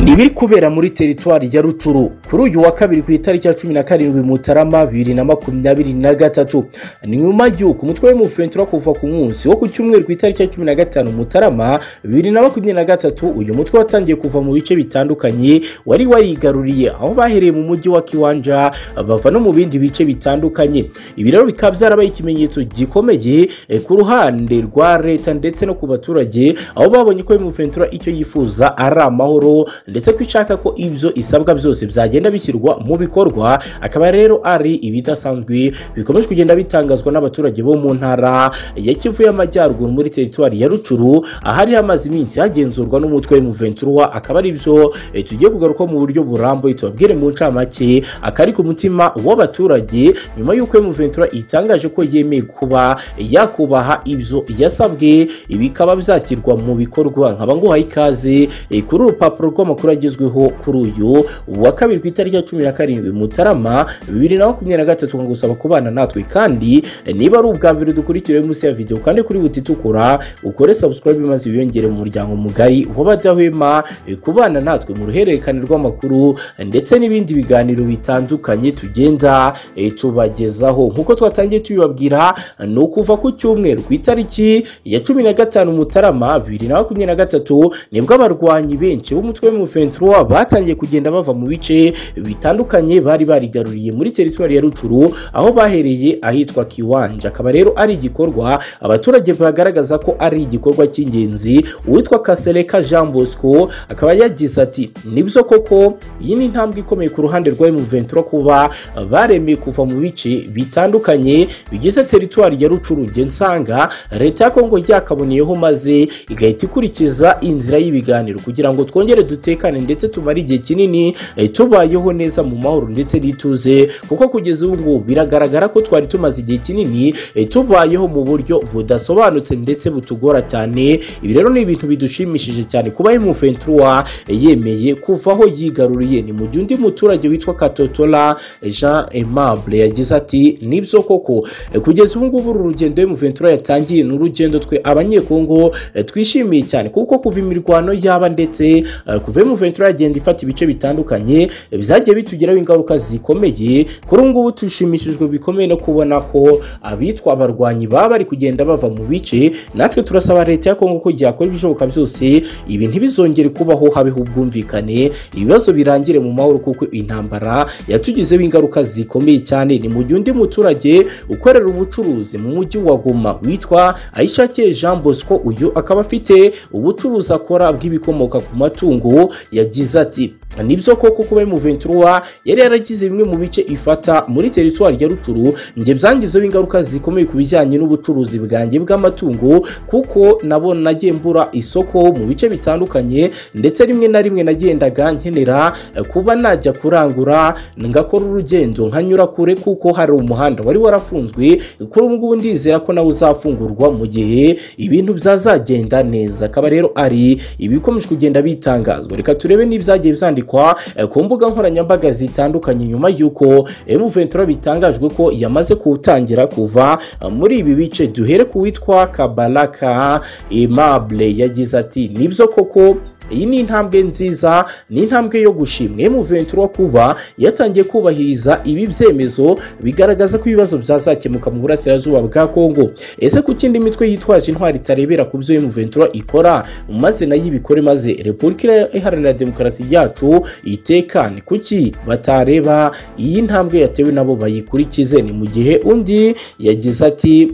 Nibiri kubera muri teritwari ya Ruturu kuri uyu wa kabiri ku itariki ya cumi na karindwi Mutarama bibiri na makumyabiri na gatatu ni nyuma y'uko umutwe w'umuventura kuva ku munsi wo ku cyumweru ku itariki ya cumi na gatanu Mutarama bibiri na makumyabiri na gatatu uyu mutwe watangiye kuva mu bice bitandukanye wari warigaruriye aho bahereye mu mujyi wa Kiwanja bava no mu bindi bice bitandukanye ibi rero bikaba byarabaye ikimenyetso gikomeye eh, ku ruhande rwa leta ndetse no ku baturage aho babonye ko umuventura icyo yifuza ari amahoro ndetse ko ishaka ko ibyo isabwa byose byagenda bishyirwa mu bikorwa akaba rero ari ibidasanzwe bikomeje kugenda bitangazwa n'abaturage bo mu ntara ya Kivu y'Amajyaruguru muri teritwari ya Rucuru ahari hamaze iminsi hagenzurwa n'umutwe w'umuventura akaba ari byo eh, tugiye kugaruka mu buryo burambuye tubabwire mu ncamake akari ku mutima w'abaturage nyuma y'uko umuventura itangaje ko yemeye kuba yakubaha ibyo yasabwe ibi bikaba byashyirwa mu bikorwa nkaba nguhaye ikaze eh, kuri uru rupapuro rw'amakuru agezweho kuri uyu wa kabiri ku itariki ya cumi na karindwi mutarama bibiri na makumyabiri na gatatu ngusaba kubana natwe kandi eh, niba ari ubwa mbere dukurikira munsi ya videwo kandi kuri buti itukura ukore subscribe maze wiyongere mu muryango mugari w'abadahwema eh, kubana natwe mu ruhererekane rw'amakuru eh, ndetse n'ibindi biganiro bitandukanye tugenda eh, tubagezaho nk'uko twatangiye tubibabwira eh, ni ukuva ku cyumweru ku itariki ya cumi na gatanu mutarama bibiri na makumyabiri na gatatu nibwo abarwanyi benshi b'umutwe w'umufentura batangiye kugenda bava mu bice bitandukanye bari barigaruriye muri teritwari ya Rucuru aho bahereye ahitwa Kiwanja akaba rero ari igikorwa abaturage bagaragaza ko ari igikorwa cy'ingenzi uwitwa Kasereka Jean Bosco akaba yagize ati nibyo koko iyi ni intambwe ikomeye ku ruhande rwa M23 kuba baremeye kuva mu bice bitandukanye bigize teritwari ya Rucuru njye nsanga leta ya Kongo yakaboneyeho maze igahita ikurikiza inzira y'ibiganiro kugira ngo twongere dutekane ndetse tumare igihe kinini eh, tubayeho neza mu mahoro ndetse n'ituze kuko kugeza ubu ngubu biragaragara ko twari tumaze igihe kinini eh, tubayeho mu buryo budasobanutse ndetse butugora cyane ibi rero ni ibintu bidushimishije cyane kuba M23 yemeye kuvaho yigaruriye ni mu gihe undi muturage witwa Katotola Jean Aimable yagize ati nibyo koko Eh, kugeza ubu ngubu uru rugendo M23 yatangiye ni urugendo twe abanyekongo eh, twishimiye cyane kuko kuva imirwano yaba ndetse eh, kuva M23 yagenda ifata ibice bitandukanye eh, byagiye bitugiraho ingaruka zikomeye kuri ubu ngubu dushimishijwe bikomeye no kubona ko abitwa abarwanyi baba bari kugenda bava mu bice natwe turasaba leta ya Kongo ko yakora ibishoboka byose ibi ntibizongere kubaho habeho ubwumvikane ibibazo birangire mu mahoro kuko intambara yatugizeho ingaruka zikomeye cyane ni mu gihe undi muturage ukorera ubucuruzi mu mujyi wa Goma witwa Aishakiye Jean Bosco uyu akaba afite ubucuruzi akora bw'ibikomoka ku matungo yagize ati nibyo koko kuba M23 yari yaragize bimwe mu bice ifata muri teritwari ya Rucuru nge byangizeho ingaruka zikomeye ku bijyanye n'ubucuruzi bwanjye bw'amatungo kuko nabo nagiye mbura isoko mu bice bitandukanye ndetse rimwe na rimwe nagendaga nkenera eh, kuba najya kurangura ngakora urugendo nkanyura kure kuko hari umuhanda wari warafunzwe kuri ubu ngubu ndizera ko nawe uzafungurwa mu gihe ibintu byazagenda neza akaba rero ari ibikomeje kugenda bitangazwa reka turebe n'ibyagiye byandikwa eh, ku mbuga nkoranyambaga zitandukanye nyuma y'uko M23 bitangajwe ko yamaze kuwutangira kuva eh, muri ibi bice duhere ku witwa Kabalaka Aimable yagize ati nibyo koko iyi ni intambwe nziza ni intambwe yo gushimwa M23 kuba yatangiye kubahiriza ibi byemezo bigaragaza ko ibibazo byazakemuka mu burasirazuba bwa Kongo ese ku kindi mitwe yitwaje intwari itarebera ku byo M23 ikora maze nayo ibikore maze Repubulika Iharanira Demokarasi yacu itekane kuki batareba iyi ntambwe yatewe nabo bayikurikize ni mu gihe undi yagize ati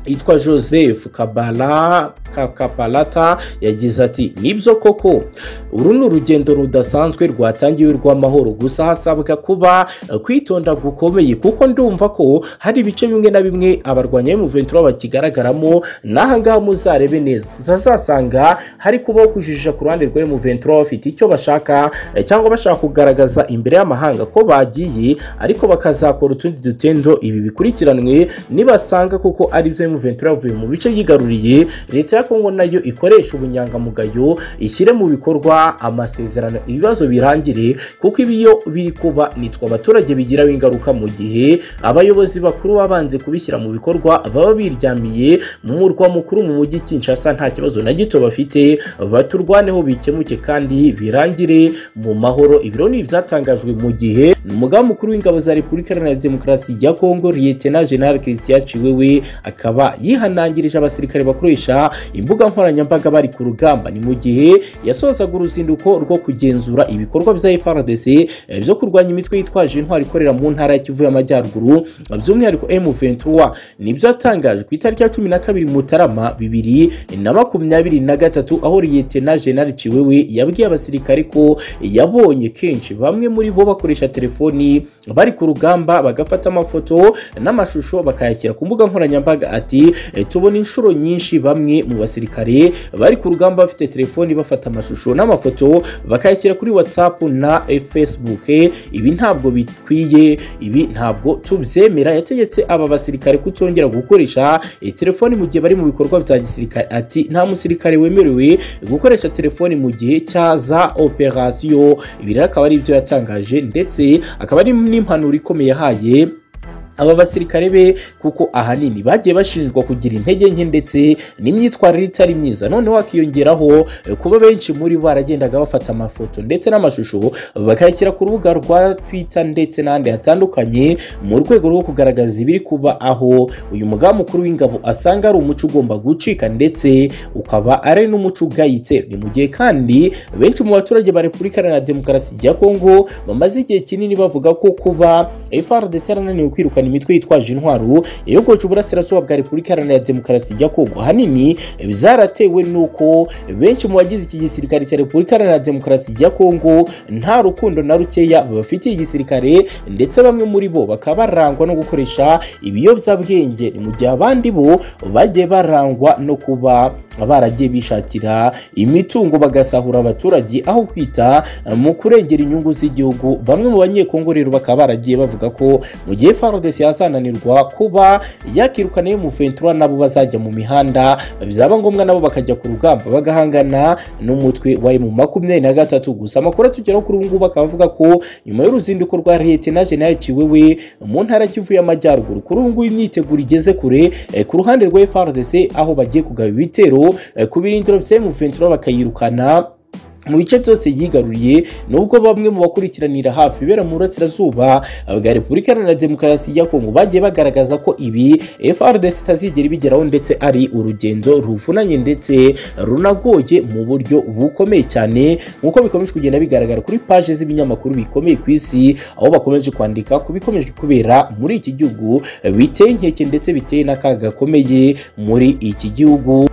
yitwa joseph kabala kakapalata yagize ati nibyo koko uru ni urugendo rudasanzwe rwatangiwe rw'amahoro gusa hasabwa kuba eh, kwitonda gukomeye kuko ndumva ko hari ibice bimwe na bimwe abarwanya M23 bakigaragaramo n'ahangaha muzarebe neza tutazasanga hari kubaho kujijisha ku ruhande rwa M23 bafite icyo bashaka eh, cyangwa bashaka kugaragaza imbere y'amahanga ko bagiye ariko bakazakora utundi dutendo ibi bikurikiranwe nibasanga kuko ari byo Ventura yavuye mu bice yigaruriye leta ya Kongo nayo ikoresha ubunyangamugayo ishyire mu bikorwa amasezerano ibibazo birangire kuko ibi iyo biri kuba nitwe abaturage bigiraho ingaruka mu gihe abayobozi bakuru babanze kubishyira mu bikorwa baba biryamiye mu murwa mukuru mu mujyi Kinshasa nta kibazo na gito bafite baturwaneho bikemuke kandi birangire mu mahoro ibiro ni ibyatangajwe mu gihe umugaba mukuru w'ingabo za Repubulika Iharanira Demokarasi ya Kongo Lieutenant General Christian Chiwewe akaba yihanangirije abasirikare bakoresha imbuga nkoranyambaga bari ku rugamba ni mu gihe yasozaga uruzinduko rwo kugenzura ibikorwa bya FARDC eh, byo kurwanya imitwe yitwaje intwari ikorera mu ntara ya Kivu y'Amajyaruguru by'umwihariko M23 nibyo atangaje ku itariki ya 12 Mutarama 2023 aho Lieutenant General Chiwewe yabwiye abasirikare ko yabonye kenshi bamwe muri bo bakoresha telefoni bari ku rugamba bagafata amafoto n'amashusho bakayashyira ku mbuga nkoranyambaga ati "Eh, tubona inshuro nyinshi bamwe mu basirikare bari ku rugamba bafite telefoni bafata amashusho n'amafoto bakayashyira kuri whatsapp na eh, facebook Eh, ibi ntabwo bikwiye ibi ntabwo tubyemera yategetse aba basirikare kutongera gukoresha eh, telefoni mu gihe bari mu bikorwa bya gisirikare ati nta musirikare wemerewe gukoresha telefoni mu gihe cyaza operasiyo ibi rero akaba ari ibyo yatangaje ndetse akaba ari n'impanuro ikomeye yahaye aba basirikare be kuko ahanini bagiye bashinjwa kugira intege nke ndetse n'imyitwarire itari myiza noneho hakiyongeraho eh, kuba benshi muri bo baragendaga bafata amafoto ndetse n'amashusho bakayashyira ku rubuga rwa twitter ndetse n'ahandi hatandukanye mu rwego rwo kugaragaza ibiri kuba aho uyu mugaba mukuru w'ingabo asanga ari umuco ugomba gucika ndetse ukaba ari n'umuco ugayitse ni mu gihe kandi benshi mu baturage ba repubulika iharanira demokarasi ya kongo bamaze igihe kinini bavuga ko kuba FARDC yarananiwe kwirukana kwamagana imitwe yitwaje intwaro iyogoje uburasirazuba bwa repubulika iharanira demokarasi ya kongo ahanini byaratewe n'uko benshi mu bagize iki gisirikare cya repubulika iharanira demokarasi ya kongo nta rukundo na rukeya bafitiye igisirikare ndetse bamwe muri bo bakaba barangwa no gukoresha ibiyobyabwenge mu gihe abandi bo bagiye barangwa no kuba baragiye bishakira imitungo bagasahura abaturage aho kwita mu kurengera inyungu z'igihugu bamwe mu banyekongo rero bakaba baragiye bavuga ko mu gihe FARDC yazananirwa kuba yakirukana M23 nabo bazajya mu mihanda byaba ngombwa nabo bakajya ku rugamba bagahangana n'umutwe wa M23 gusa amakuru atugeraho kuri ubu ngubu akaba avuga ko nyuma y'uruzinduko rwa Lieutenant General Kiwewe mu ntara Kivu y'Amajyaruguru kuri ubu ngubu imyiteguro igeze kure eh, ku ruhande rwa FARDC aho bagiye kugaba ibitero eh, ku birindiro bya M23 bakayirukana mu bice byose yigaruriye nubwo bamwe mu bakurikiranira hafi ibera mu burasirazuba bwa repubulika iharanira demokarasi ya kongo bagiye bagaragaza ko ibi FRDC itazigera ibigeraho ndetse ari urugendo ruvunanye ndetse runagoye mu buryo bukomeye cyane nk'uko bikomeje kugenda bigaragara kuri paje z'ibinyamakuru bikomeye ku isi aho bakomeje kwandika ku bikomeje kubera muri iki gihugu biteye inkeke ndetse biteye n'akaga gakomeye muri iki gihugu